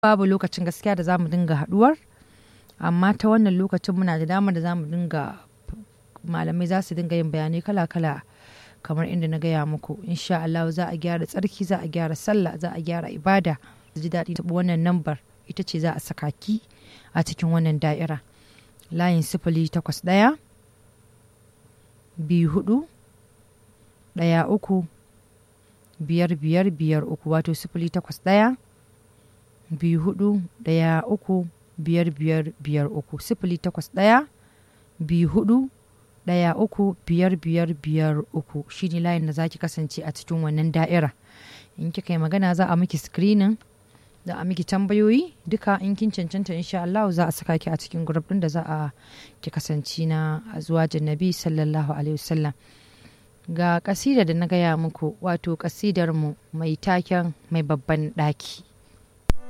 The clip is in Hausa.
babu lokacin gaskiya da za mu dinga haɗuwar amma ta wannan lokacin muna da damar da za mu dinga malamai za su dinga yin bayanai kala-kala kamar inda na gaya muku insha Allah za a gyara tsarki za a gyara sallah za a gyara ibada ji daɗi taɓa wannan nambar ita ce za a saka ki a cikin wannan da'ira layin sifili takwas ɗaya biyu hudu ɗaya uku biyar biyar biyar uku wato sifili takwas ɗaya biyu hudu ɗaya uku biyar biyar biyar uku sifili takwas ɗaya biyu hudu ɗaya uku biyar biyar biyar uku shine layin da zaki kasance a cikin wannan da'ira in kika yi magana za a miki screening da a miki tambayoyi duka in kin cancanta insha Allah za a saka ki a cikin group din da za a ki kasance na zuwa jannabi sallallahu alaihi wasallam ga kasida da na gaya muku wato kasidar mu mai taken mai babban daki